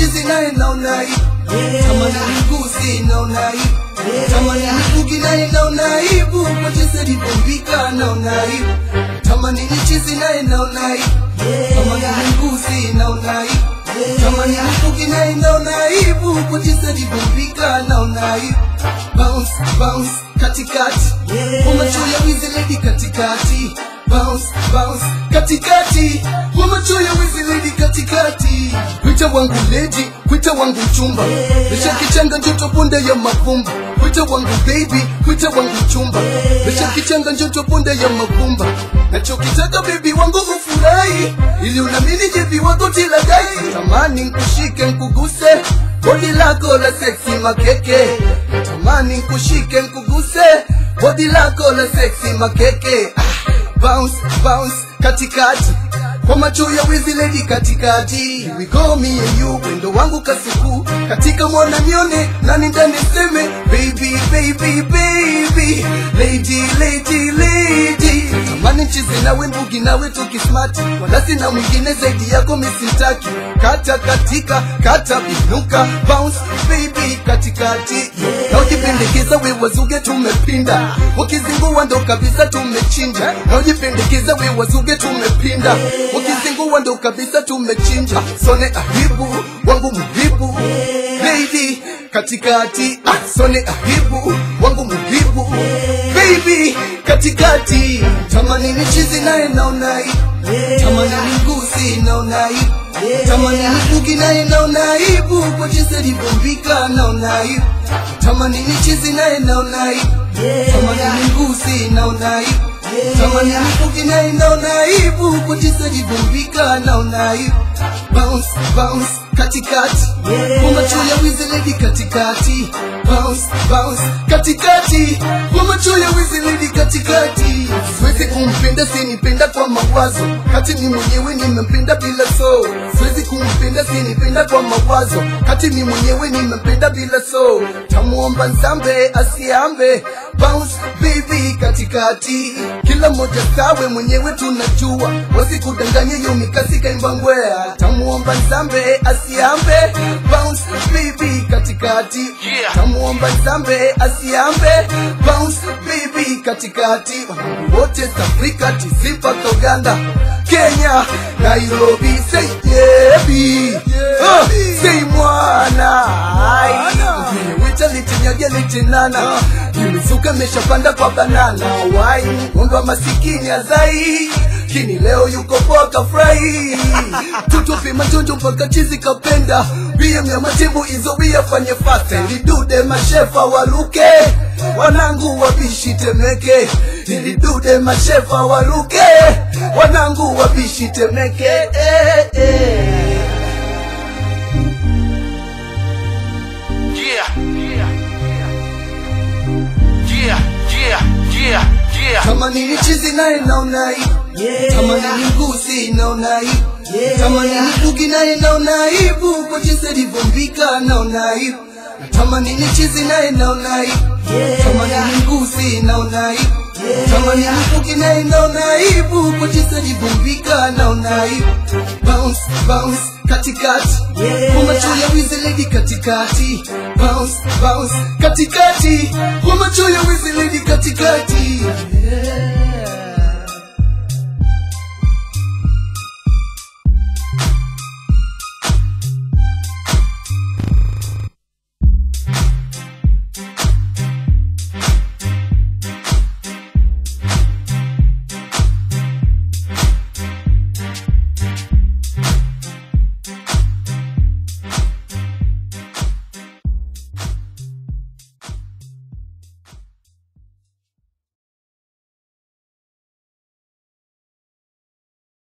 chizi naye naona aibu kama ni mgusi naona aibu kama ni mkugi naye naona aibu kwa jinsi alivyombika naona aibu kama ni chizi naye naona aibu kama ni mgusi naona aibu kama ni mkugi naye naona aibu kwa jinsi alivyombika naona aibu bounce bounce katikati kwa macho ya wizi lady katikati bounce bounce katikati kwa macho ya wizi lady katikati kwita wangu lady kwita wangu chumba lesha kichanga njoto punde ya mavumba kwita wangu baby kwita wangu chumba lesha kichanga njoto punde ya mavumba nachokitaka baby wangu ufurahi ili unamini jevi wako tilagai tamani nkushike nkuguse bodi lako la seksi makeke tamani nkushike nkuguse bodi lako la seksi makeke ah, bounce bounce katikati kwa macho ya wizi lady katikati Here we go me and you wendo wangu kasuku katika mwana nione nani ndani seme baby baby baby lady lady lady tamani chizi nawe mbugi nawe tukismati wala sina mwingine zaidi yako misitaki kata katika kata binuka bounce baby katikati na ujipendekeza we wazuge tumepinda ukizingua ndo kabisa tumechinja na ujipendekeza we wazuge tumepinda ukizingua ndo kabisa tumechinja sone ahibu wangu muhibu lady katikati ah, sone ahibu wangu muhibu baby katikati tamani ni chizi naye naona aibu tamani ni ngusi naona aibu tamani ni kuki naye naona aibu kwa jinsi alivyombika naona aibu tamani ni chizi naye naona aibu tamani ni ngusi naona aibu tamani ni kuki naye naona aibu kwa jinsi alivyombika naona aibu bounce bounce katikati kwa macho ya wizi lady katikati bounce bounce katikati kwa macho ya wizi lady katikati siwezi kumpenda sinipenda kwa mawazo kati mi mwenyewe nimempenda bila so siwezi kumpenda sinipenda kwa mawazo kati mi mwenyewe nimempenda bila so tamuomba nzambe asiambe bounce baby katikati kila mmoja sawe mwenyewe tunajua wasikudanganye yo mikasi kaimbangwea tamuomba nzambe asiambe bounce baby katikati Yeah. tamuomba nzambe asiambe bounce baby katikati wanangu wote South Africa TZ mpaka Uganda Kenya Nairobi say baby uh, say mwana Ai, wita litinyagia litinana Nimesuka meshapanda kwa banana Wai ng'ombe wa masikini azai Kini leo yuko poa kafurahi Tutupi majonjo mpaka chizi kapenda Bia mya matibu izo bia fanye fasta Ilidude mashefa waluke Wanangu wabishi temeke Ilidude mashefa waluke Wanangu wabishi temeke eh, eh. Yeah. Yeah. Yeah. Yeah. Yeah. Yeah. Kama ni chizi naye naona aibu Kama ni ngusi naona aibu Kama ni kuki naye naona aibu Kwa jinsi alivyombika naona aibu Kama ni chizi naye naona aibu Kama ni ngusi naona aibu Kama ni kuki naye naona aibu Kwa jinsi alivyombika naona aibu Bounce bounce katikati Kwa macho ya wizi lady katikati Bounce bounce katikati Kwa macho ya wizi lady katikati yeah.